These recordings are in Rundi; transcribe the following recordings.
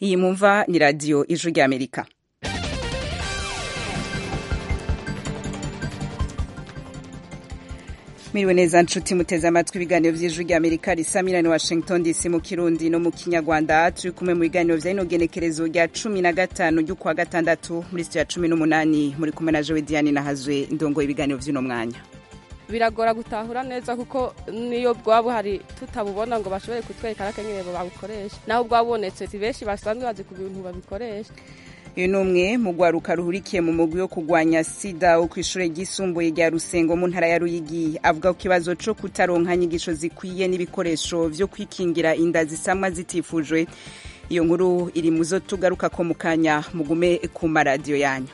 iyi mumva ni radiyo ijwi ry'amerika miriwe neza nshuti muteze amatwi ibiganiro vy'ijwi ry'amerika risamira ni washington dc mu kirundi no mu kinyarwanda turi kumwe mu biganiro vya rino genekerezo rya cumi na gatanu ry'ukwa gatandatu muri sitiyo ya cumi n'umunani muri kumwe na jewe diane nahazwe ndongoye ibiganiro vy'uno mwanya biragora gutahura neza kuko niyo bwaba buhari tutabubona ngo bashobore kutwereka n'akenyere babukoresha naho bwabonetse si benshi basanzwe bazi ku bintu babikoresha uyu ni umwe mu rwaruka ruhurikiye mu mugwi wo kurwanya sida wo ku ishuri ryisumbuye rya rusengo mu ntara ya ruyigi avuga ku kibazo co kutaronka inyigisho zikwiye n'ibikoresho vyo kwikingira inda zisamwa zitifujwe iyo nkuru iri mu zo tugaruka ko mu kanya mugume ku maradiyo yanyu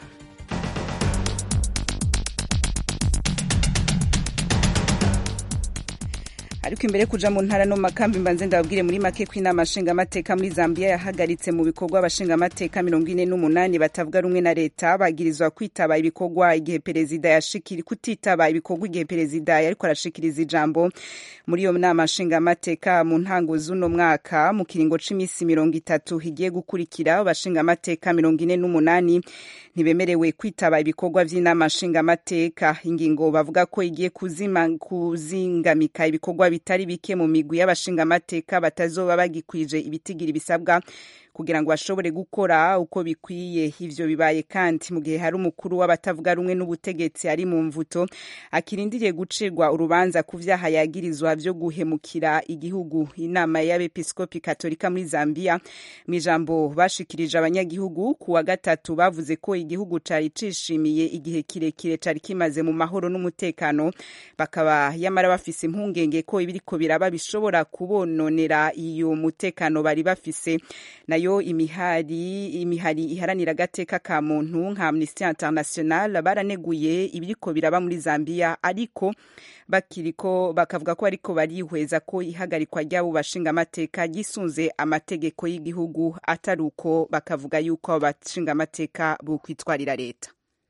ariko imbere kuja mu ntara no makambi mbanze ndababwire muri make ko inama nshingamateka muri Zambia yahagaritse mu bikorwa abashingamateka mirongo ine n'umunani batavuga rumwe na leta bagirizwa kwitaba ibikorwa igihe perezida yashikiri kutitaba ibikorwa igihe perezida yariko arashikiriza ijambo muri iyo nama nshingamateka mu ntango z'uno mwaka mu kiringo c'imisi mirongo itatu higiye gukurikira abashingamateka mirongo ine n'umunani ntibemerewe kwitaba ibikorwa vy'inama nshingamateka ingingo bavuga ko igiye kuzima kuzingamika ibikorwa bitari bike mu migwi y'abashingamateka batazoba bagikwije ibitigiri bisabwa kugira ngo bashobore gukora uko bikwiye ivyo bibaye kandi mu gihe hari umukuru w'abatavuga rumwe n'ubutegetsi ari mu mvuto akirindiriye gucirwa urubanza ku vyaha yagirizwa vyo guhemukira igihugu inama y'abepiskopi katolika muri Zambia mu ijambo bashikirije abanyagihugu ku wa gatatu bavuze ko igihugu cari cishimiye igihe kirekire cari kimaze mu mahoro n'umutekano bakaba yamara bafise impungenge ko ibiriko biraba bishobora kubononera iyo mutekano bari bafise nayo imihari imihari iharanira agateka ka muntu nka Amnesty International baraneguye ibiriko biraba muri Zambia ariko bakiriko bakavuga ko ariko barihweza ko ihagarikwa ry'abo bashinga amateka gisunze amategeko y'igihugu atari uko bakavuga yuko abo bashinga amateka bokwitwarira leta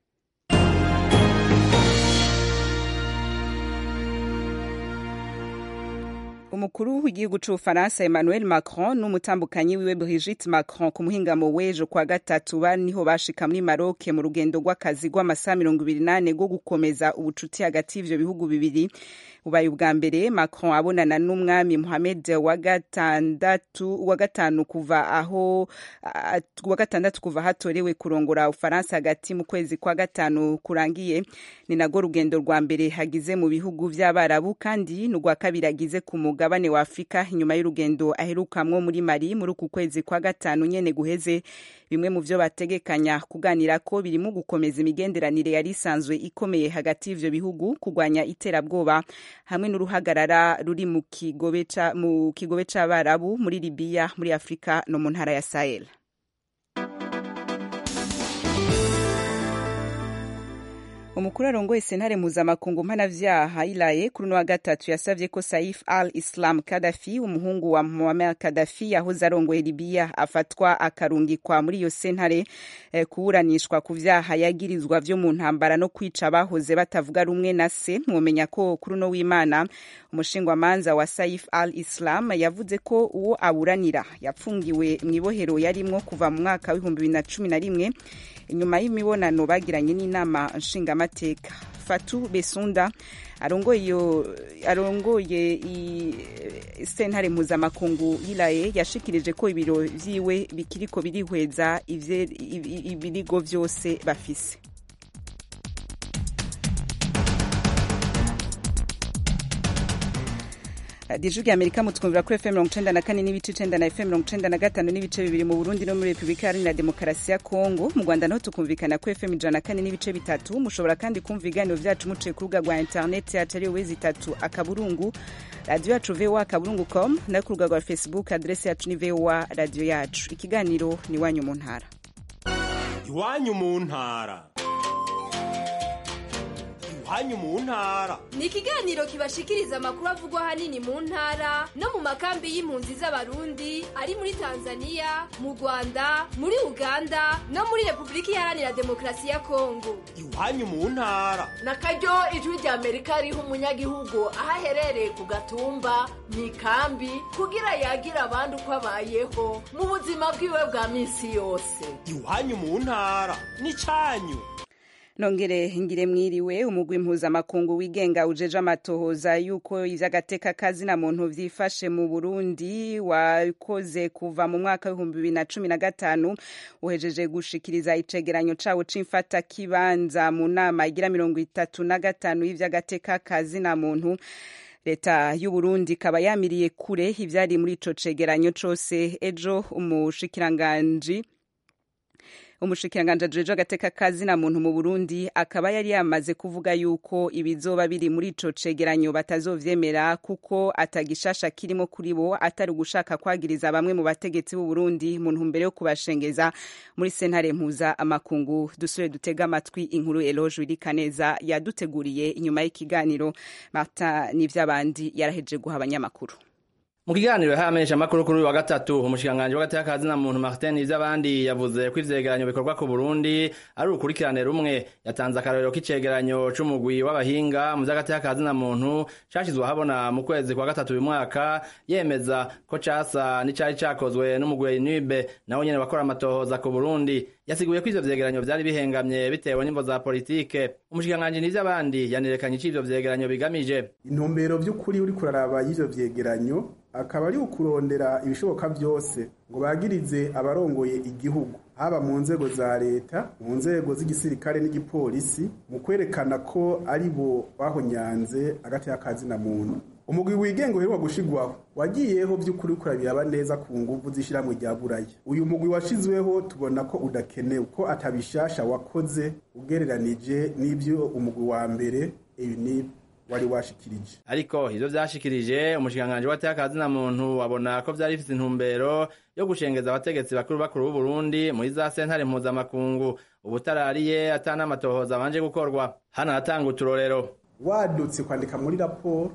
umukuru w'igihugu c'ubufaransa emmanuel macron n'umutambukanyi wiwe brigitte macron ku muhingamo w'ejo kwa gatatu niho bashika muri maroc mu rugendo rw'akazi rw'amasaha mirongo ibiri n'ane rwo gukomeza ubucuti hagati y'ivyo bihugu bibiri bubaye ubwa mbere macron abonana n'umwami mohamed wa gatandatu wa gatanu kuva aho wa gatandatu kuva hatorewe kurongora ufaransa hagati mu kwezi kwa gatanu kurangiye ni nago rugendo rwa mbere hagize mu bihugu vy'abarabu kandi n'urwa kabiri agize ku mugabane wa afurika inyuma y'urugendo aherukamwo muri mari muri uku kwezi kwa gatanu nyene guheze bimwe mu vyo bategekanya kuganira ko birimo gukomeza imigenderanire yari isanzwe ikomeye hagati y'ivyo bihugu kurwanya iterabwoba hamwe n'uruhagarara ruri mu kigobe mu kigobe c'abarabu muri libiya muri afurika no mu ntara ya sahel umukuru arongoye sentare mpuzamakungu mpanavyaha ilaye kuri uno wa gatatu yasavye ko saif al islam kadafi umuhungu wa muammar kadafi yahoze arongoye libiya afatwa akarungikwa muri iyo sentare eh, kuburanishwa ku vyaha yagirizwa vyo mu ntambara no kwica abahoze batavuga rumwe na se mwomenya ko kuri uno w'imana umushingwamanza wa saif al islam yavuze ko uwo aburanira yapfungiwe mw'ibohero yarimwo kuva mu mwaka w'ibihumbi bibiri na cumi na rimwe inyuma y'imibonano bagiranye n'inama nshingamateka fatu besunda arongoye arongoye sentare mpuzamakungu yilaye yashikirije ko ibiro vyiwe bikiriko birihweza ibirigo vyose bafise radiyo ya amerika mutwumvira kuri fm mirongo icenda na kane n'ibice icenda na fm mirongo icenda na gatanu n'ibice bibiri mu burundi no muri repubulika iharanira demokarasi ya kongo mu rwanda naho tukumvikana kuri fm ijana na kane n'ibice bitatu mushobora kandi kumva ibiganiro vyacu muciye ku rubuga rwa interineti yacu ariyo wezi itatu akaburungu radiyo yacu voa akaburungu com no ku rubuga rwa facebook aderesi yacu ni voa radiyo yacu ikiganiro ni iwanyu mu ntara iwanyu mu ntara iwanyu mu ntara ni ikiganiro kibashikiriza amakuru avugwa ahanini mu ntara no mu makambi y'impunzi z'abarundi ari muri tanzania mu rwanda muri uganda no muri repubulika iharanira demokarasi ya kongo iwanyu mu ntara na karyo ijwi rya amerika riha umunyagihugu aho aherereye ku gatumba mu ikambi kugira yagira abandi uko abayeho mu buzima bwiwe bwa minsi yose iwanyu mu ntara n'icyanyu nongere ngire mwiriwe umugwi mpuzamakungu wigenga ujeje amatohoza yuko ivy'agateka kazina muntu vyifashe mu Burundi wakoze kuva mu mwaka w'ibihumbi bibiri na cumi na gatanu uhejeje gushikiriza icegeranyo cawo c'imfata kibanza mu nama igira mirongo itatu na gatanu y'ivy'agateka kazina muntu leta y'uburundi ikaba yamiriye kure ivyari muri ico cegeranyo cose ejo umushikiranganji umushikiranganji ajejwe agateka kazina muntu mu Burundi akaba yari yamaze kuvuga yuko ibizoba biri muri ico cegeranyo batazovyemera kuko atagishasha kirimo kuri bo atari ugushaka kwagiriza bamwe mu bategetsi b'u Burundi mu ntumbero yo kubashengeza muri sentare mpuza amakungu dusure dutega amatwi inkuru Eloge Wirikaneza yaduteguriye inyuma y'ikiganiro Martin Nivyabandi yaraheje guha abanyamakuru mu kiganiro yahamenyesha amakuru kuri uyu wa gatatu umushikiranganji w'agateka kazina muntu Martin Ivyabandi yavuze ko ivyegeranyo bikorwa ku Burundi ari urukurikirane rumwe yatanze akarorero k'icegeranyo c'umugwi w'abahinga mu vy'agateka kazina muntu cashizwe ahabona mu kwezi kwa gatatu uyu mwaka yemeza ko casa n'icari cakozwe n'umugwi NUB nawo nyene bakora amatohoza ku Burundi yasiguye ko ivyo vyegeranyo vyari bihengamye bitewe n'imvo za politike umushikiranganji Nivyabandi yanerekanye ico ivyo vyegeranyo bigamije intumbero vy'ukuri uri kuraraba y'ivyo vyegeranyo akaba ari ukurondera ibishoboka byose ngo bagirize abarongoye igihugu haba mu nzego za leta mu nzego z'igisirikare n'igipolisi mu kwerekana ko ari bo bahonyanze agati y'akazina muntu umugwi wigenga uheruka gushigwaho wagiyeho by'ukuri kurabiraba neza ku nguvu z'ishyirahamwe rya buraya uyu mugwi washizweho tubona ko udakenewe ko atabishasha wakoze ugereranije n'ibyo umugwi wa mbere ibi wari washikirije ariko ivyo vyashikirije umushikiranganji w'agateka kazina muntu abona ko vyari bifise intumbero yo gushengeza abategetsi bakuru bakuru b'u Burundi muri za sentare mpuzamakungu ubutarariye ata n'amatohoza abanje gukorwa hano aratanga uturorero wadutse kwandika muri raporo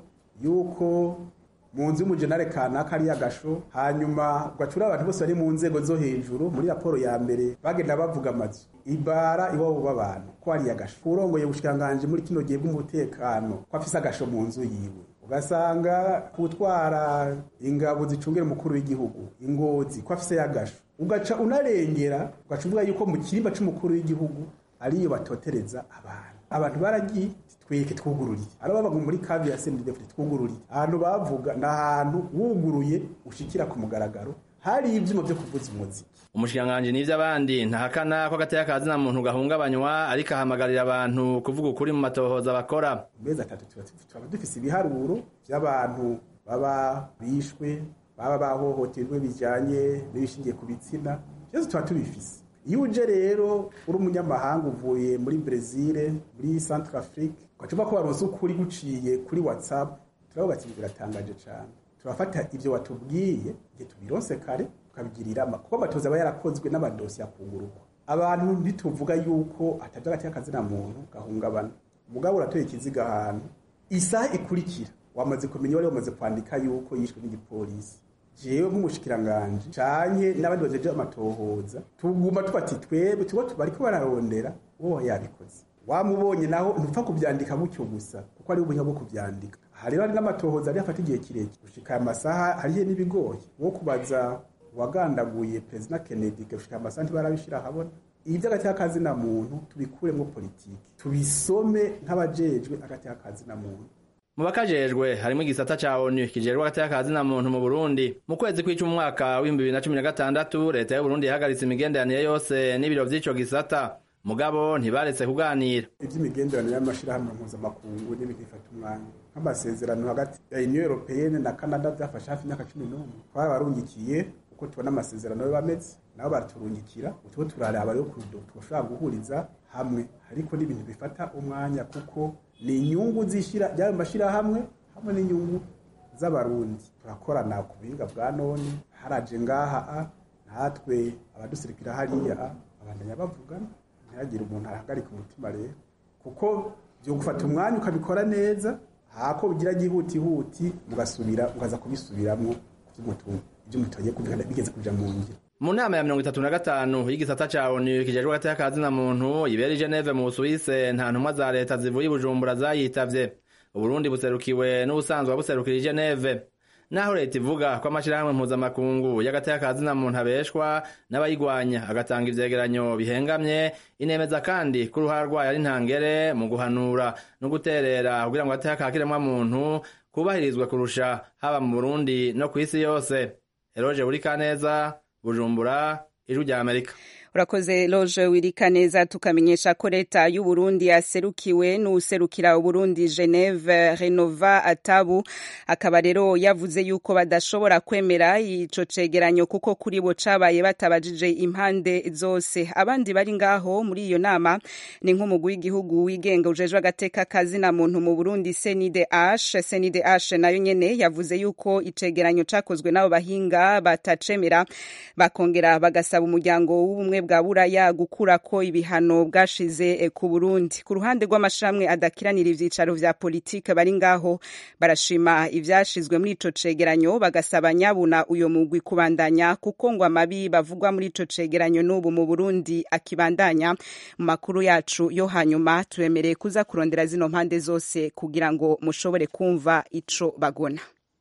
yuko mu nzu y'umujenare kanaka ari agasho hanyuma ugacura abantu bose bari mu nzego zo hejuru muri raporo ya mbere bagenda bavuga amazu ibara iwabo b'abantu ko ari agasho urongoye ubushikiranganji muri kino gihe bw'umutekano ko afise agasho mu nzu yiwe ugasanga kutwara ingabo zicungira umukuru w'igihugu ingozi ko afise yagasho ugaca unarengera ugaca uvuga yuko mu kirimba c'umukuru w'igihugu ariyo batotereza abantu abantu baragiye tweke twugururiye ari babaga muri kavi ya CNDD twugururiye ahantu bavuga ni ahantu wuguruye ushikira ku mugaragaro hari ivyuma vyo kuvuza umuziki umushikiranganji n'ivyo abandi ntahakana ko agateka kazina muntu gahungabanywa ariko ahamagarira abantu kuvuga ukuri mu matohoza bakora mezi atatu tuba dufise ibiharuro vy'abantu baba bishwe baba bahohoterwe bijanye n'ibishingiye ku bitsina vyose tuba tubifise iyo uje rero uri umunyamahanga uvuye muri Brezil muri Central Afrique ugacupa ko baronse ukuri guciye kuri WhatsApp turavuga ati biratangaje cyane turafata ivyo watubwiye igihe tubironse kare tukabigirira kuko amatoza aba yarakozwe n'amadosiye akungurukwa abantu ntituvuga yuko atavyo agati y'akazina muntu gahungabana umugabo uratoye ikiziga ahantu isaha ikurikira wamaze kumenya wari wamaze kwandika yuko yishwe n'igipolisi jewe nk'umushikiranganji canke n'abandi bajeje amatohoza tuguma tubati twebwe tuba bariko bararondera uwo yabikoze wamubonye naho ntupfa kuvyandika gutyo gusa kuko ari ubuhinga bwo kuvyandika aha rero hari n'amatohoza ari afata igihe kirekire gushika aya masaha hariho n'ibigoye wo kubaza uwagandaguye perezida kennedy gushika amasaha ntibarabishira ahabona ibi vy'agati k'akazina muntu tubikuremwo politiki tubisome nk'abajejwe agati k'akazina muntu mu bakajejwe harimo igisata ca onu kijejwe agateka kazina muntu mu Burundi mu kwezi kw'icumi umwaka w'ibihumbi bibiri na cumi na gatandatu leta y'Uburundi yahagaritse imigenderanire yose n'ibiro vy'ico gisata mugabo ntibaretse kuganira ivy'imigenderanire y'amashirahamwe mpuzamakungu n'ibintu bifata umwanya nk'amasezerano hagati ya union européenne na canada vyafashe hafi imyaka cumi n'umwe twabarungikiye uko tubona amasezerano yo bameze nabo baraturungikira utwo turaraba rero kudo twoshobora guhuriza hamwe ariko n'ibintu bifata umwanya kuko ni inyungu zishira by'ayo mashirahamwe hamwe n'inyungu z'abarundi turakorana ku buhinga bwa none haraje ngaha a natwe abadusirikira hariya a abandanya bavugana ntihagire umuntu ahagarika umutima rero kuko byo gufata umwanya ukabikora neza hako bigira gihutihuti mugasubira mukaza kubisubiramwo ibyo mutoye bigeze kuja mu ngiro mu nama ya mirongo itatu na gatanu y'igisata ca onu kijejwe hagati y'akazi na muntu ibera i geneve mu busuwise nta ntumwa za leta zivuye i bujumbura zayitavye uburundi buserukiwe n'ubusanzwe buserukira i geneve naho leta ivuga ko amashirahamwe mpuzamakungu y'agati y'akazi na muntu abeshwa n'abayigwanya agatanga ivyegeranyo bihengamye inemeza kandi ko uruhara rwayo ari ntangere mu guhanura no guterera kugira ngo agati y'akakiremwa muntu kubahirizwe kurusha haba mu burundi no kw'isi yose eroje buri kaneza bujumbura ijwi rya amerika urakoze loje wirika neza tukamenyesha ko leta y'u Burundi yaserukiwe n'userukira Burundi Geneve Renova Atabu akaba rero yavuze yuko badashobora kwemera ico cegeranyo kuko kuri bo cabaye batabajije impande zose abandi bari ngaho muri iyo nama ni nk'umugwi w'igihugu wigenga ujejwe agateka kazi na muntu mu Burundi CNDH CNDH nayo nyene yavuze yuko icegeranyo cakozwe n'abo bahinga batacemera bakongera bagasaba umuryango w'ubumwe bwa buraya gukura ko ibihano bwashize ku Burundi ku ruhande rw'amashramwe adakiranira ivyicaro vya politike bari ngaho barashima ivyashizwe muri ico cegeranyo bagasaba nyabuna uyo mugwi kubandanya kuko ngo amabi bavugwa muri ico cegeranyo n'ubu mu Burundi akibandanya mu makuru yacu yo hanyuma turemereye kuza kurondera zino mpande zose kugira ngo mushobore kumva ico bagona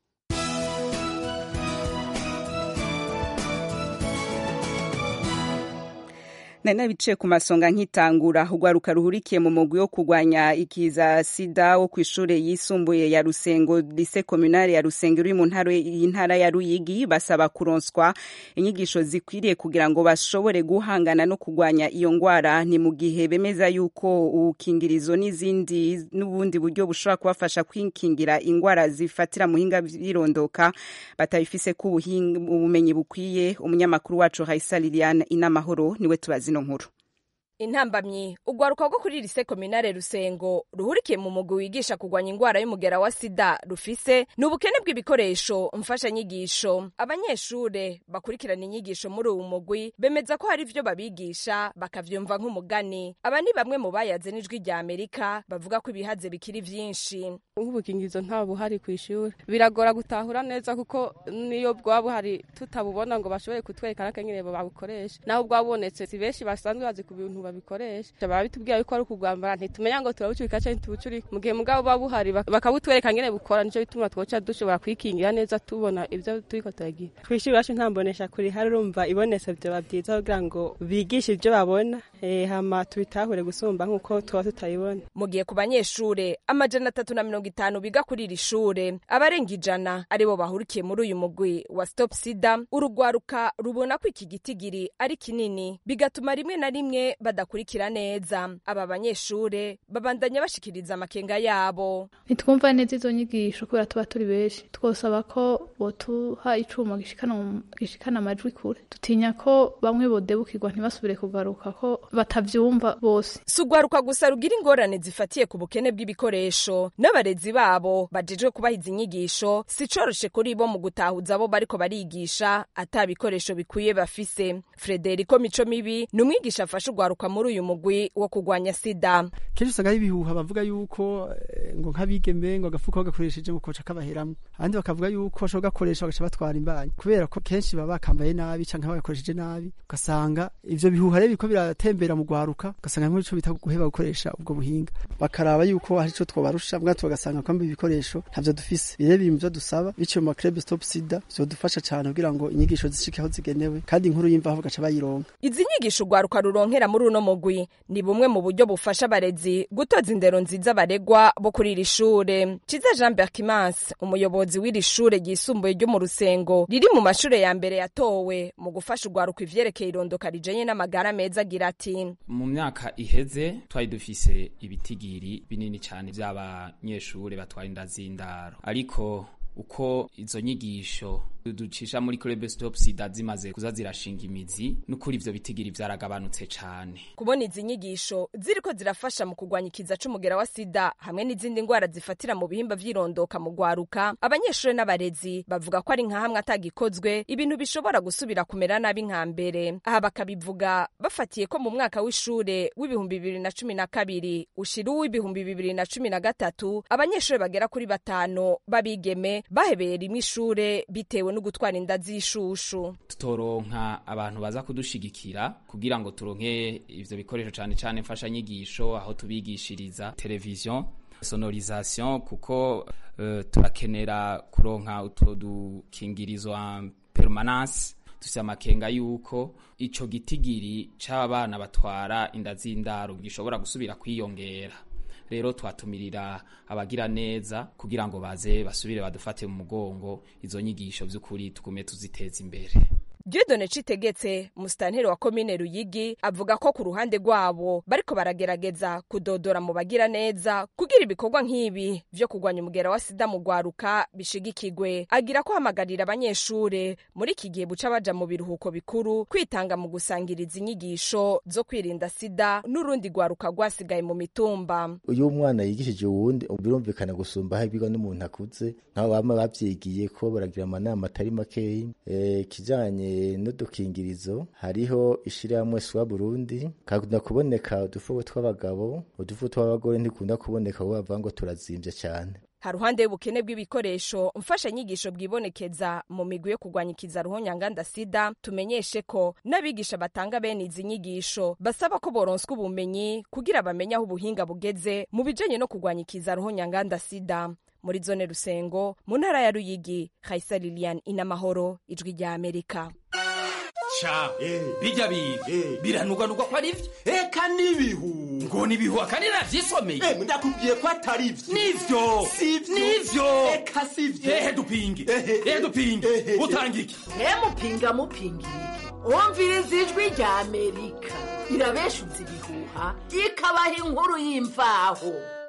nari nabicaye ku masonga nkitangura urwaruka ruhurikiye mu mugwi wo kurwanya ikiza sida wo ku ishure yisumbuye ya rusengo lise komunale ya rusengo iri mu ntara ya ruyigi basaba kuronswa inyigisho zikwiriye kugira ngo bashobore guhangana no kurwanya iyo ngwara ni mu gihe bemeza yuko ubukingirizo n'izindi n'ubundi buryo bushobora kubafasha kwikingira ingwara zifatira muhinga birondoka batabifise ko ubumenyi bukwiye umunyamakuru wacu Raisa Liliane inamahoro niwe tubazi ino nkuru intambamyi urwaruka rwo kuri lise kominare rusengo ruhurikiye mu mugwi wigisha kurwanya ingwara y'umugera wa sida rufise ni ubukene bw'ibikoresho mfashanyigisho abanyeshure bakurikirana inyigisho muri uwu mugwi bemeza ko hari ivyo babigisha bakavyumva nk'umugani aba ni bamwe mu bayaze n'ijwi rya amerika bavuga ko ibihaze bikiri vyinshi nk'ubukingirizo nta buhari ku ishuri biragora gutahura neza kuko niyo bwaba buhari tutabubona ngo bashobore kutwereka n'akanyene babukoresha naho bwabonetse si benshi basanzwe bazi ku bintu babikoresha baba bitubwira yuko ari ukugwambara ntitumenya ngo turabucurika canke ntitubucurika mu gihe mugabo buba buhari bakabutwereka ngene bukora nico bituma twoca dushobora kwikingira neza tubona ivyo turiko turagira kw'ishuri iwacu nta mbonesha kuri hari urumva ibonetse vyoba vyiza kugira ngo bigishe ivyo babona hama tubitahure gusumba nk'uko tuba tutabibona mu gihe ku banyeshure amajana atatu na mirongo itanu biga kuri iri shure abarenga ijana aribo bahurikiye muri uyu mugwi wa stop sida urugwaruka rubona ko iki gitigiri ari kinini bigatuma rimwe na rimwe badakurikira neza aba banyeshure babandanya bashikiriza amakenga yabo ntitwumva neza izo nyigisho kubera tuba turi benshi twosaba ko botuha icuma gishikana amajwi kure dutinya ko bamwe bodebukirwa ntibasubire kugaruka ko batavyumva bose si urwaruka gusa rugira ingorane zifatiye ku bukene bw'ibikoresho n'abarezi babo bajejwe kubahiza inyigisho si coroshe kuri bo mu gutahuza abo bariko barigisha ata bikoresho bikwiye bafise frederiko mico mibi ni umwigisha afasha urwaruka muri uyu mugwi wo kurwanya sida kenshi usanga ari ibihuha bavuga yuko ngo nk'abigeme ngo agafuko bagakoresheje ngo koca kabaheramwo abandi bakavuga yuko bashobora gakoresha bagaca batwara imbanyi kubera ko kenshi baba bakambaye nabi canke bagakoresheje nabi ugasanga ivyo bihuha rero biriko biratembera mu rwaruka ugasanga muri ico bita guheba gukoresha ubwo buhinga bakaraba yuko hari ico twobarusha bwato bagasanga kwamba ibikoresho ntavyo dufise bire biri mu vyo dusaba biciye mu maclub stop sida vyodufasha cane kugira ngo inyigisho zishike aho zigenewe kandi inkuru y'imvaho bagaca bayironka izi nyigisho urwaruka ruronkera muri uno mugwi ni bumwe mu buryo bufasha abarezi gutoza indero nziza baregwa bo kuri iri shure ciza jean berkimas umuyobozi w'iri shure ryisumbuye ryo mu rusengo riri mu mashure ya mbere yatowe mu gufasha urwaruka ivyerekeye irondoka rijanye n'amagara meza agira ati mu myaka iheze twari dufise ibitigiri binini cyane vy'abanyeshure batwara inda z'indaro ariko uko izo nyigisho ducisha muri club stop sida zimaze kuza zirashinga imizi n'ukuri ivyo bitigiri vyaragabanutse cane kubona izi nyigisho ziriko zirafasha mu kurwanya ikiza c'umugera wa sida hamwe n'izindi ngwara zifatira mu bihimba vy'irondoka mu gwaruka abanyeshuri n'abarezi bavuga ko ari nka hamwe atagikozwe ibintu bishobora gusubira kumera nabi nka mbere aha bakabivuga bafatiye ko mu mwaka w'ishure w'ibihumbi bibiri na cumi na kabiri ushira uw'ibihumbi bibiri na cumi na gatatu abanyeshuri bagera kuri batanu b'abigeme bahebeye rimwe ishure bitewe no gutwara inda z'ishushu tutoronka abantu baza kudushigikira kugira ngo turonke ivyo bikoresho cane cane mfashanyigisho aho tubigishiriza televiziyo sonorisation kuko uh, turakenera kuronka utwo dukingirizo en permanence dufise amakenga yuko ico gitigiri c'abana batwara inda z'indaro gishobora gusubira kwiyongera rero twatumirira abagira neza kugira ngo baze basubire badufate mu mugongo izo nyigisho vy'ukuri tugume tuziteza imbere Dieudonne Citegetse musitanteri wa komine Ruyigi avuga ko ku ruhande rwabo bariko baragerageza kudodora mu bagira neza kugira ibikorwa nk'ibi vyo kurwanya umugera wa sida mu gwaruka bishigikigwe agira ko hamagarira abanyeshure muri iki gihe buca baja mu biruhuko bikuru kwitanga mu gusangiriza inyigisho zo kwirinda sida n'urundi gwaruka rwasigaye mu mitumba uyu mwana yigishije uwundi birumvikana gusumba aho ibigwa n'umuntu akuze nk'abo bama bavyigiye ko baragira amanama atari makeyi eh, kijanye n'udukingirizo hariho ishirahamwe swa Burundi kakunda kuboneka udufuko tw'abagabo udufuko tw'abagore ntikunda kuboneka bo bavuga ngo turazimvye cyane haruhande y'ubukene bw'ibikoresho mfashanyigisho bwibonekeza mu migwi yo kurwanya ikiza ruhonyanganda sida tumenyeshe ko n'abigisha batanga bene izi nyigisho basaba ko boronswa ubumenyi kugira bamenye aho ubuhinga bugeze mu bijanye no kurwanya ikiza ruhonyanganda sida muri zone rusengo mu ntara ya ruyigi haisa lilian inamahoro ijwi rya amerika ca bijya biga biranuganurwa ko ari vyo eka n'ibihu ngo nibihu akandi navyisomeye ndakubwiye ko atari vyo nivyo nivyo eka sivyo ehe dupinge ehe dupinge utanga iki mupinga mupinga iki wumviriza ijwi rya amerika irabeshuza ibihuha ikabaha inkuru y'imvaho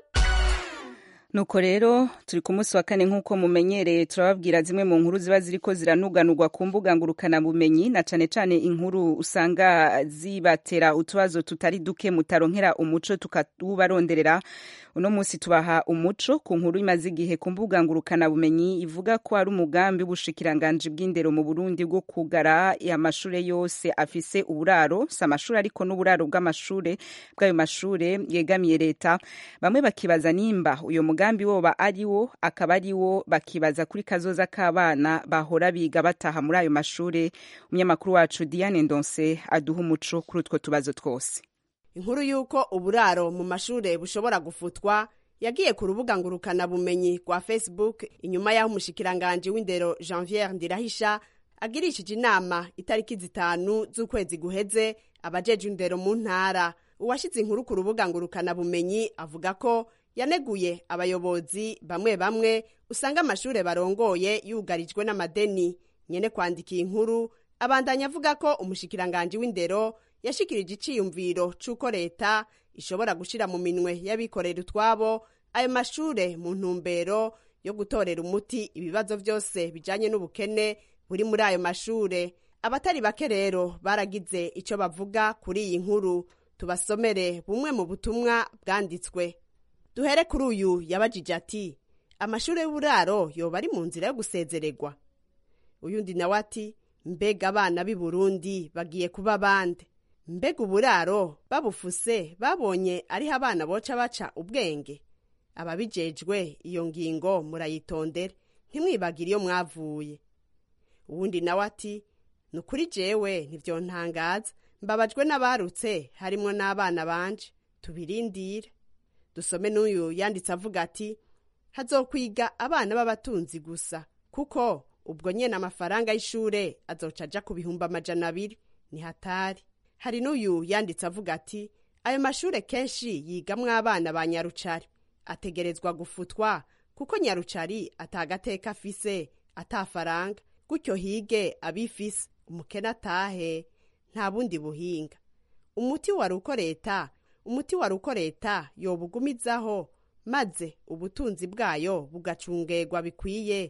nuko rero turi ku munsi wa kane nk'uko mumenyereye turababwira zimwe mu nkuru ziba ziriko ziranuganurwa ku mbuga ngurukanabumenyi na cane cane inkuru usanga zibatera utubazo tutari duke mutaronkera umuco tukawubaronderera uno munsi tubaha umuco ku nkuru imaze igihe ku mbuga ngurukanabumenyi ivuga ko ari umugambi w'ubushikiranganji bw'indero mu burundi bwo kugara amashure yose afise uburaro si amashuri ariko n'uburaro bw'amashure bw'ayo mashure yegamiye leta bamwe bakibaza nimba uyo mugambi woba ari wo akaba ari wo bakibaza kuri kazoza k'abana bahora biga bataha muri ayo mashure umunyamakuru wacu diane ndonse aduha umuco kuri utwo tubazo twose inkuru y'uko uburaro mu mashure bushobora gufutwa yagiye ku rubuga ngurukanabumenyi rwa facebook inyuma y'aho umushikiranganji w'indero janviere ndirahisha agirishije inama itariki zitanu z'ukwezi guheze abajeje indero mu ntara uwashyize inkuru ku rubuga ngurukanabumenyi avuga ko yaneguye abayobozi bamwe bamwe usanga amashure barongoye yugarijwe n'amadeni nyene kwandikiye inkuru abandanya avuga ko umushikiranganji w'indero yashikirije iciyumviro c'uko leta ishobora gushira mu minwe y'abikorera utwabo ayo mashure mu ntumbero yo gutorera umuti ibibazo vyose bijanye n'ubukene buri muri ayo mashure abatari bake rero baragize ico bavuga kuri iyi nkuru tubasomere bumwe mu butumwa bwanditswe duhere kuri uyu yabajije ati amashure y'uburaro yoba ari mu nzira yo gusezererwa uyundi nawe ati mbega abana b'i burundi bagiye kuba bande mbega uburaro babufuse babonye ariho abana boca baca ubwenge ababijejwe iyo ngingo murayitondere ntimwibagire iyo mwavuye uwundi nawe ati ni ukuri jewe ntivyontangaza mbabajwe n'abarutse harimwo n'abana banje tubirindire dusome n'uyu yanditse avuga ati hazokwiga abana b'abatunzi gusa kuko ubwo nyene amafaranga y'ishure azoca aja ku bihumbi amajana abiri ni hatari hari n'uyu yanditse avuga ati ayo mashure kenshi yigamwo abana ba nyarucari ategerezwa gufutwa kuko nyarucari atagateka afise atafaranga gutyo hige abifise umukene atahe nta bundi buhinga umuti wari uko leta umuti wari uko leta yobugumizaho maze ubutunzi bwayo bugacungerwa bikwiye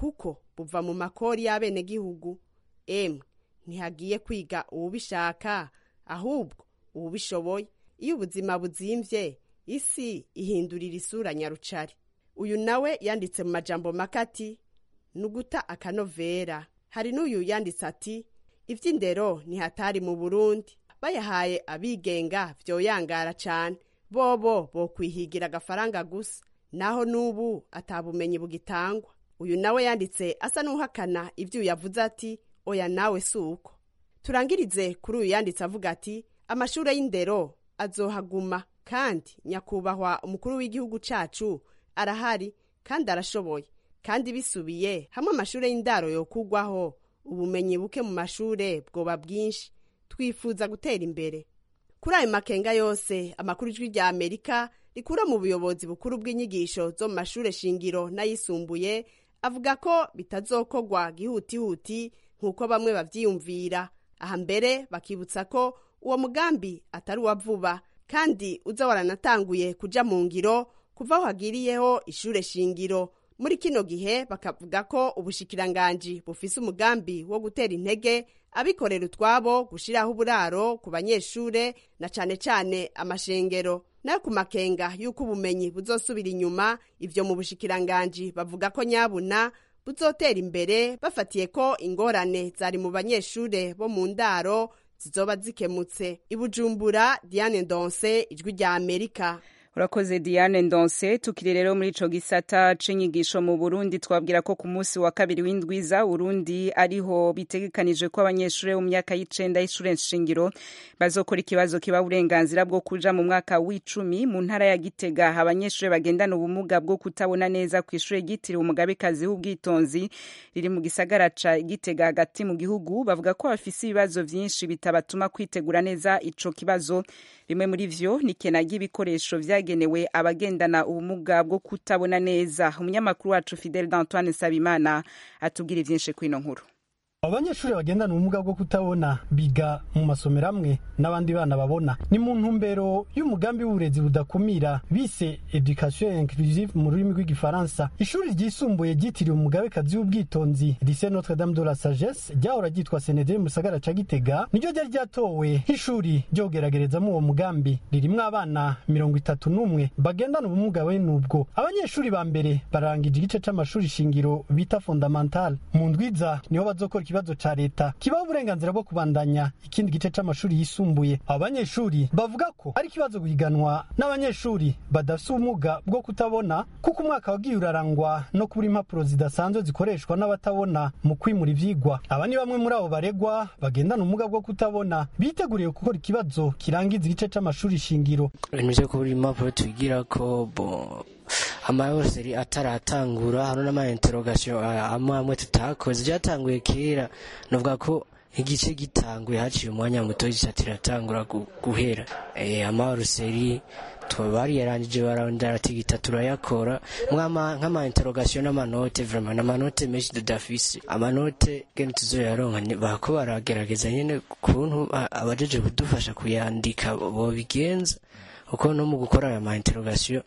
kuko buva mu makori y'abenegihugu emwe ntihagiye kwiga uwubishaka ahubwo uwubishoboye iyo ubuzima buzimvye isi ihindurira isura nyarucari uyu nawe yanditse mu majambo makati nuguta akanovera hari n'uyu yanditse ati ivy'indero ntihatari mu burundi bayahaye abigenga vyoyangara cane bobo bokwihigira agafaranga gusa naho n'ubu atabumenyi bugitangwa uyu nawe yanditse asa n'uhakana ivyo yavuze ati oya nawe si uko turangirize kuri uyu yanditse avuga ati amashure y'indero azohaguma kandi nyakubahwa umukuru w'igihugu cacu arahari kandi arashoboye kandi bisubiye hamwe amashure y'indaro yokugwaho ubumenyi buke mu mashure bwoba bwinshi twifuza gutera imbere kuri ayo makenga yose amakuru ijwi rya amerika rikura mu buyobozi bukuru bw'inyigisho zo mu mashure shingiro n'ayisumbuye avuga ko bitazokogwa gihutihuti nk'uko bamwe bavyiyumvira aha mbere bakibutsa ko uwo mugambi atari uwa vuba kandi uza waranatanguye kuja mu ngiro kuva aho hagiriyeho ishure shingiro muri kino gihe bakavuga ko ubushikiranganji bufise umugambi wo gutera intege abikorera utwabo gushiraho uburaro ku banyeshure na cane cane amashengero nayo ku makenga y'uko ubumenyi buzosubira inyuma ivyo mu bushikiranganji bavuga ko nyabuna buzotera imbere bafatiye ko ingorane zari mu banyeshure bo mu ndaro zizoba zikemutse ibujumbura diane ndonse ijwi rya amerika urakoze diane ndonse tukiri rero muri ico gisata c'inyigisho mu burundi twabwira ko ku munsi wa kabiri w'indwiza urundi ariho bitegekanijwe ko abanyeshure mu myaka y'icenda y'ishure nshingiro bazokora ikibazo kiba uburenganzira bwo kuja mu mwaka w'icumi mu ntara ya gitega abanyeshure bagendana ubumuga bwo kutabona neza ku ishure ryitiriwe umugabekazi w'ubwitonzi riri mu gisagara ca gitega hagati mu gihugu bavuga ko bafise ibibazo vyinshi bitabatuma kwitegura neza ico kibazo rimwe muri vyo ni kena ry'ibikoresho vya vyagenewe abagendana ubumuga bwo kutabona neza umunyamakuru wacu Fidel d'Antoine Nsabimana atubwira ivyinshi kwino nkuru abanyeshuri bagendana ubumuga bwo kutabona biga mu masomero amwe n'abandi bana babona ni mu ntumbero y'umugambi w'uburezi budakumira bise education inclusive mu rurimi rw'igifaransa ishuri ryisumbuye ryitiriwe umugabekazi w'ubwitonzi lycée notre dame de la sagesse ryahora ryitwa senedere mu gisagara ca gitega niryo ryari ryatowe nk'ishuri ryo kugeragerezamo uwo mugambi ririmwo abana mirongo itatu n'umwe bagendana ubumuga bene ubwo abanyeshuri ba mbere barangije igice c'amashuri shingiro bita fondamental mu ndwiza niho bazokora ikibazo ca leta kibaho uburenganzira bwo kubandanya ikindi gice c'amashuri yisumbuye abo banyeshuri bavuga ko ari ikibazo guhiganwa n'abanyeshuri badafise ubumuga bwo kutabona kuko umwaka wagiye urarangwa no kubura impapuro zidasanzwe zikoreshwa n'abatabona mu kwimura ivyigwa aba ni bamwe muri abo baregwa bagendana ubumuga bwo kutabona biteguriye gukora ikibazo kirangiza igice c'amashuri shingiro ibintu vyo kubura impapuro twigirako bo amayoseri ataratangura hano n'amainterogation amwe amwe tutakoze byatanguye kera novuga ko igice gitanguye haciye umwanya muto gica tiratangura guhera eh amaruseri bari yarangije barandaratigita turayakora nk'amainterogation n'amanote vraiment n'amanote menshi tudafise amanote gene tuzoyaronka bako baragerageza nyene kuntu abajeje kudufasha kuyandika bobigenza uko no mu gukora aya mainterogation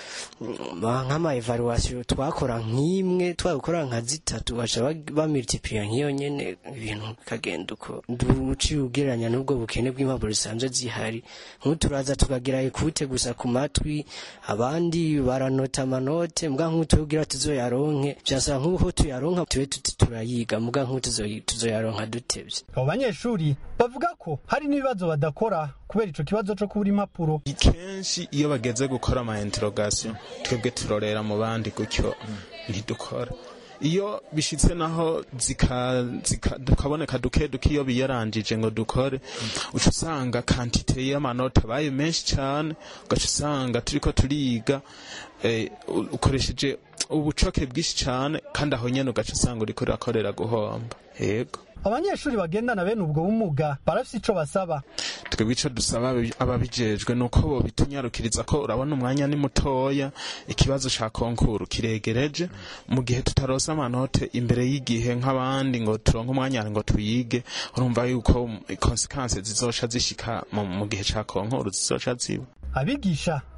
nk'ama evaluation twakora nk'imwe twakora nka zitatu baca bamultiplier nk'iyo nyene ibintu bikagenda uko uciye ugereranya n'ubwo bukene bw'impapuro zisanzwe zihari nk'uturaza tukagira ekute gusa ku matwi abandi baranota amanote mbwa nk'utubwira tuzoyaronke vyasaba nk'uho tuyaronka tube tuti turayiga mbwa nk'utuzoyaronka dutevye abo banyeshuri bavuga ko hari n'ibibazo badakora kubera ico kibazo co kubura impapuro kenshi iyo bageze gukora ama interrogation twebwe turorera mu bandi gutyo ntidukora iyo bishitse naho tukaboneka duke duke iyo biyarangije ngo dukore uca usanga kantite y'amanota abaye menshi cyane ugaca usanga turiko turiga ukoresheje ubucoke bwinshi cyane kandi aho nyene ugaca usanga uriko urakorera guhomba yego abanyeshuri bagendana bene ubwo bumuga barafise ico basaba twebwe ico dusaba ababijejwe nuko bobitunyarukiriza ko urabona umwanya ni mutoya ikibazo ca konkuru kiregereje mu gihe tutarosa amanote imbere y'igihe nk'abandi ngo turonke umwanya ngo tuyige urumva yuko konsekanse zizoca zishika mu gihe ca konkuru zizoca ziba abigisha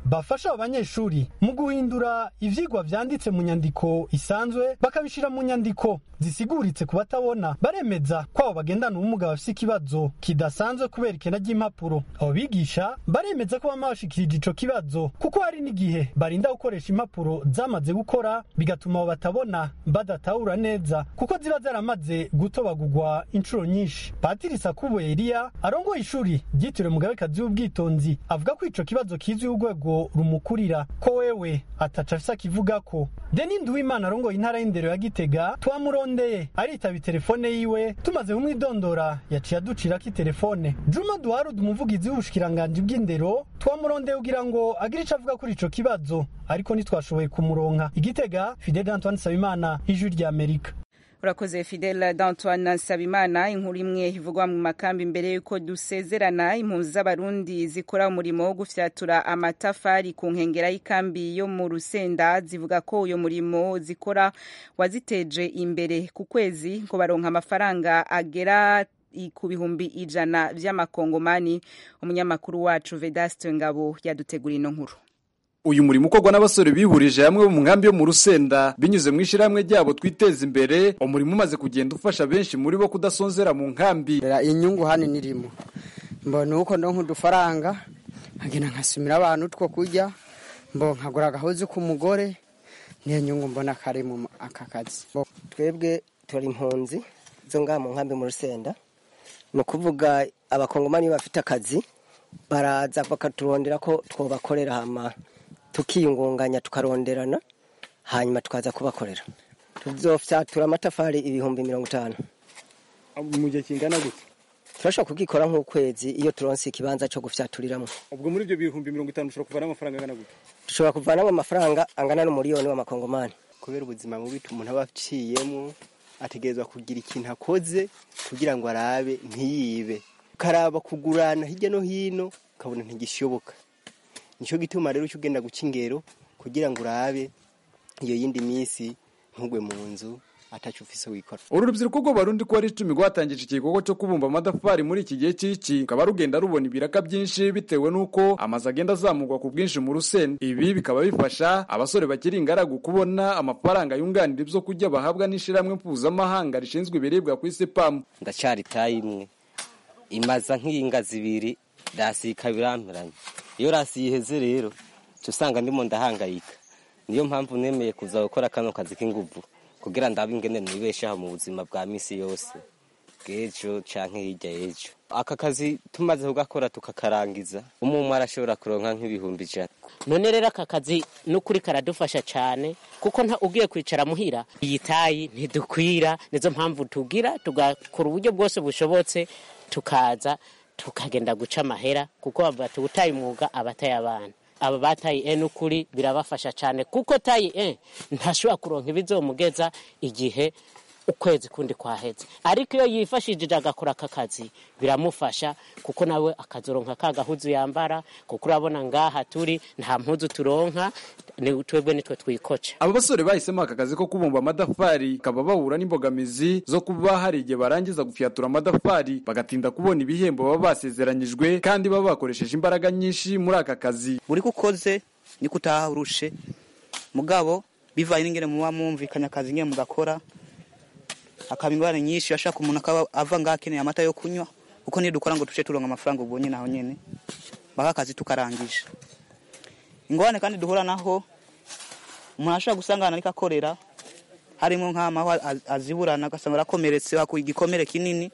bafasha abo banyeshuri mu guhindura ivyigwa vyanditse mu nyandiko isanzwe bakabishira mu nyandiko zisiguritse ku batabona baremeza ko abo bagendana ubumuga bafise ikibazo kidasanzwe kubera ikena ry'impapuro abo bigisha baremeza ko bama bashikirije ico kibazo kuko hari n'igihe barinda gukoresha impapuro zamaze gukora bigatuma abo batabona badatahura neza kuko ziba zaramaze gutobagurwa inshuro nyinshi patiri sakubo eliya arongoye ishuri ryitiriwe mugabekazi w'ubwitonzi avuga ko ico kibazo kizwi urwego rumukurira ko wewe ataca afise akivuga ko deni nduwimana arongoye intara y'indero ya gitega twamurondeye aritaba telefone yiwe tumaze kumwidondora yaciye aducirako itelefone juma duharud umuvugizi w'ubushikiranganji bw'indero twamurondeye kugira ngo agire ico avuga kuri ico kibazo ariko ntitwashoboye kumuronka igitega fidel antoine sabimana ijwi rya amerika urakoze fidel d'antoine nsabimana inkuru imwe ivugwa mu makambi mbere y'uko dusezerana impunzi z'abarundi zikora umurimo wo gufyatura amatafari ku nkengera y'ikambi yo mu rusenda zivuga ko uyo murimo zikora waziteje imbere ku kwezi ngo baronka amafaranga agera ku bihumbi ijana vy'amakongomani umunyamakuru wacu vedaste ngabo yadutegura ino nkuru uyu murimo ukorwa n'abasore bihurije hamwe mu nkambi yo mu rusenda binyuze mu ishyirahamwe ryabo twiteza imbere umurimo umaze kugenda ufasha benshi muri bo kudasonzera mu nkambi inyungu hano nirimo mbona uko ndonka udufaranga nkagenda nkasumira abantu two kurya mbo nkagura agahozi k'umugore niyo nyungu mbona kari mu aka kazi twebwe turi impunzi zo ngaha mu nkambi mu rusenda ni ukuvuga abakongomani bafite akazi baraza bakaturondera ko twobakorera hama tukiyungunganya tukaronderana hanyuma tukaza kubakorera tuzofyatura amatafari ibihumbi mirongo itanu mu gihe kingana gute turashobora kubwikora nk'ukwezi iyo turonse ikibanza cyo gufyaturiramo ubwo muri ibyo bihumbi mirongo itanu ushobora kuvanamo amafaranga angana gute dushobora kuvanamo amafaranga angana n'umuriyoni w'amakongomani kubera ubuzima bubi umuntu aba aciyemo ategerezwa kugira ikintu akoze kugira ngo arabe ntiyibe ukaraba kugurana hirya no hino ukabona ntigishoboka nicyo gituma rero uca ugenda guca ingero kugira ngo urabe iyo yindi minsi ntugwe mu nzu atacu ufise wikora uru rubyiruko rw'abarundi ko ari icumi rwatangije igikorwa cyo kubumba amatafari muri iki gihe cy'iki rukaba rugenda rubona ibiraka byinshi bitewe n'uko amazu agenda azamurwa ku bwinshi mu rusenda ibi bikaba bifasha abasore bakiri ingaragu kubona amafaranga yunganira ibyo kurya bahabwa n'ishyirahamwe mpuzamahanga rishinzwe ibiribwa ku isi pamu ndacyari tayi imwe imaza nk'inga zibiri rasi ikabiramperanye iyo rasi yiheze rero cyo usanga ndimo ndahangayika niyo mpamvu nemeye kuza gukora kano kazi k'inguvu kugira ndabe ingene nibeshaho mu buzima bwa misi yose bw'ejo canke hirya y'ejo aka kazi tumaze kugakora tukakarangiza umwe umwe arashobora kuronka nk'ibihumbi ijana none rero aka kazi n'ukuri karadufasha cyane kuko nta ugiye kwicara muhira iyi tayi ntidukwira nizo mpamvu tugira tugakora uburyo bwose bushobotse tukaza tukagenda guca amahera kuko bavuga utaye umwuga abataye abana aba bataye e n'ukuri birabafasha cyane kuko tayi e ntashobora kuronka ibizomugeza igihe ukwezi kundi kwaheze ariko iyo yifashishije agakora aka kazi biramufasha kuko nawe akazoronka ka gahuzu yambara kuko urabona ngaha turi nta mpuzu turonka ni twebwe nitwe twikoca aba basore bahisemo aka kazi ko kubumba amatafari kaba bahura n'imbogamizi zo kuba hari igihe barangiza gufyatura amatafari bagatinda kubona ibihembo baba basezeranyijwe kandi baba bakoresheje imbaraga nyinshi muri aka kazi buri kukoze niko utaha urushe mugabo bivanye n'ingene muba mwumvikanye akazi nyine mugakora akaba ingorane nyinshi ashaka umuntu akaba ava ngaho akeneye amata yo kunywa kuko nidukora ngo tuce turonka amafaranga ubwo nyine aho nyine baka akazi tukarangije ingorane kandi duhura naho umuntu ashobora gusanga ahantu ariko akorera harimo nk'amaho aziburana agasanga arakomeretse hakuye igikomere kinini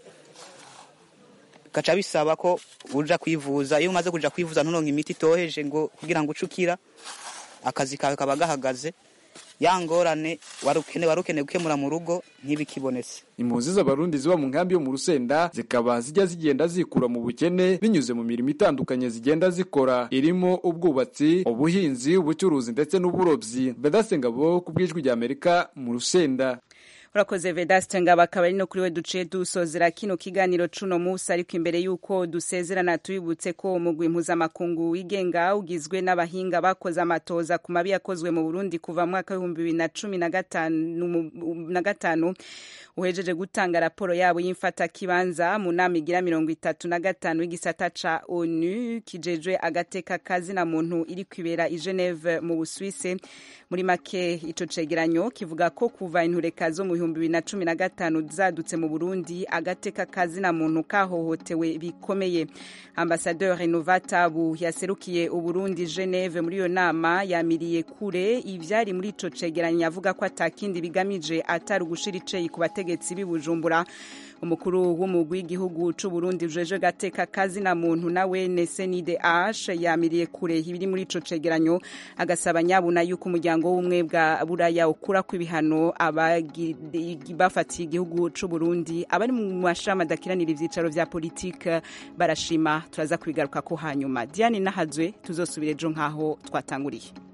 gaca bisaba ko uja kwivuza iyo umaze kuja kwivuza nturonka imiti itoheje ngo kugira ngo ucukira akazi kawe kaba gahagaze ya ngorane warukene warukene gukemura mu rugo ntibikibonetse impunzi z'abarundi ziba mu nkambi yo mu rusenda zikaba zijya zigenda zikura mu bukene binyuze mu mirimo itandukanye zigenda zikora irimo ubwubatsi ubuhinzi ubucuruzi ndetse n'uburobyi bedasengabo ku bw'ijwi rya amerika mu rusenda urakoze vedaste ngabo akaba ari no kuri we duciye dusozera kino kiganiro cuno musi ariko imbere y'uko dusezerana tubibutse ko umugwi mpuzamakungu wigenga ugizwe n'abahinga bakoze amatoza ku mabi yakozwe mu burundi kuva mu mwaka w'ibihumbi bibiri na cumi na gatanu mu- na gatanu uhejeje gutanga raporo yabo y'imfatakibanza mu nama igira mirongo itatu na gatanu y'igisata ca onu kijejwe agateka kazina muntu iri kwibera i geneve mu busuwise muri make ico cegeranyo kivuga ko kuva intureka zo mu bihumbi bibiri na cumi na gatanu zadutse mu burundi agateka kazina muntu kahohotewe bikomeye ambasadeur renovatabu yaserukiye uburundi geneve muri iyo nama yamiriye kure ivyari muri ico cegeranyo avuga ko atakindi bigamije atari ugushira iceyi ku bategetsi b'i bujumbura umukuru w'umugwi w'igihugu c'uburundi ujeje gateka kazina muntu nawe nesenide ash yamiriye kure ibiri muri ico cegeranyo agasaba nyabuna yuko umuryango w'ubumwe bwa buraya ukura ku ibihano abagi- bafatiye igihugu c'uburundi abari mu mashami adakiranira ivyicaro vya politike barashima turaza kubigaruka ko hanyuma diane nahazwe tuzosubira ejo nk'aho twatanguriye